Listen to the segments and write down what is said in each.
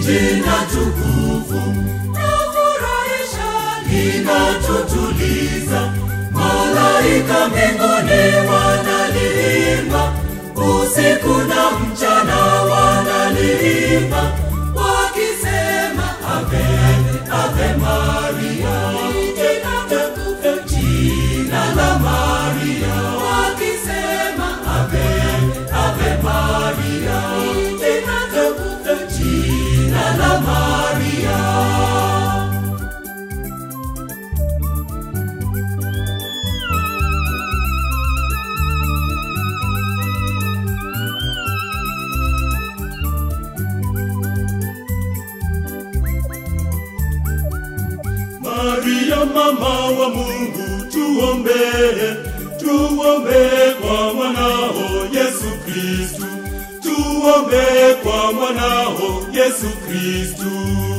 jina tukufu Nafurahisha linatutuliza, malaika mbinguni wanaliimba, usiku na mchana wanaliimba, wakisema ave ave Maria, jina tukufu jina la Maria, wakisema ave ave Maria, jina tukufu jina la Maria. Maria mama wa Mungu, tuombee, tuombee kwa mwanao Yesu Kristu, tuombee kwa mwanao Yesu Kristu.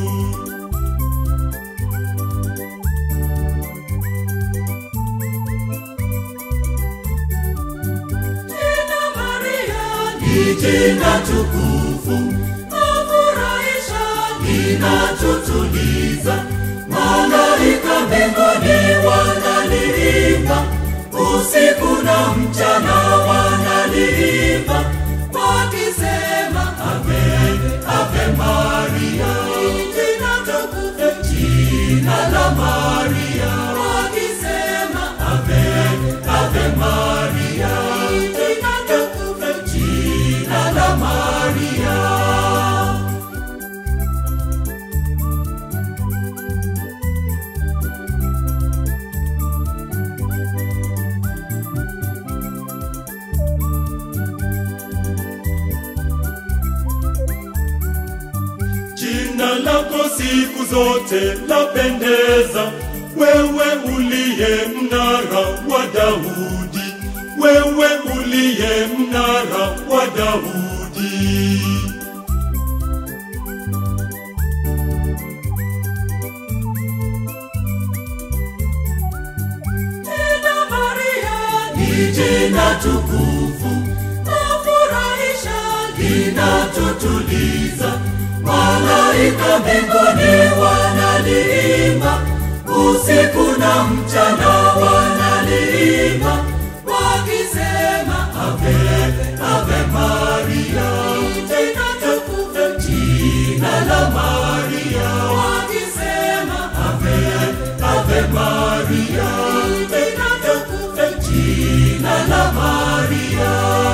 Jina Maria Ni jina tukufu, nafurahisha linatutuliza, malaika mbinguni wanaliimba, usiku na mchana wanaliimba, wakisema ave ave Maria, jina tukufu jina la Maria, wakisema ave ave Maria, jina tukufu jina la Maria. Jina lako siku zote lapendeza, wewe uliye mnara wa Daudi, wewe uliye mnara wa Daudi. Jina Maria Ni jina tukufu, nafurahisha linatutuliza, malaika mbinguni wanaliimba, usiku na mchana wanaliimba, wakisema ave ave Maria, jina tukufu jina la Maria, wakisema ave ave Maria, jina tukufu jina la Maria.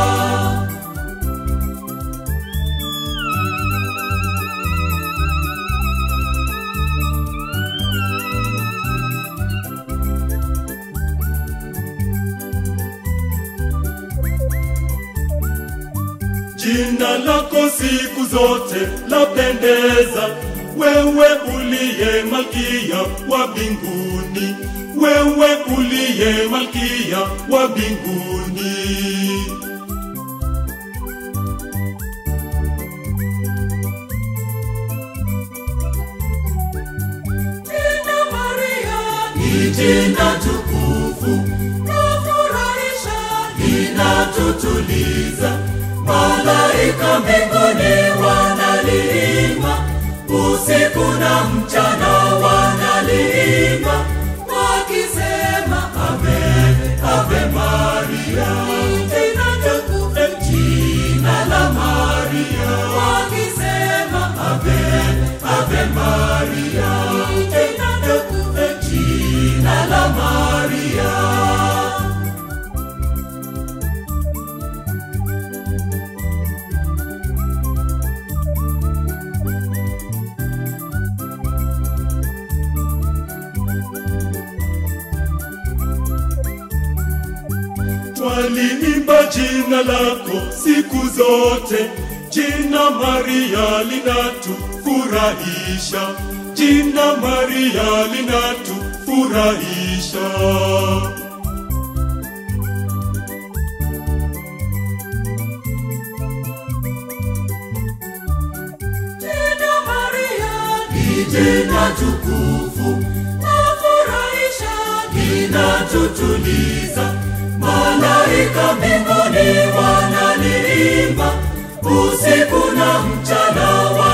Jina lako siku zote lapendeza, wewe uliye malkia wa mbinguni, wewe uliye malkia wa mbinguni. Jina Maria Ni jina tukufu, nafurahisha linatutuliza, malaika mbinguni wanaliimba, usiku na mchana wanaliimba, wakisema ave ave Maria, jina tukufu jina la Maria, wakisema ave ave Maria, jina tukufu jina la Maria. Twaliimba jina lako siku zote, jina Maria linatufurahisha, jina Maria linatufurahisha. Jina Maria Ni jina tukufu, nafurahisha linatutuliza, malaika mbinguni wanaliimba, usiku na mchana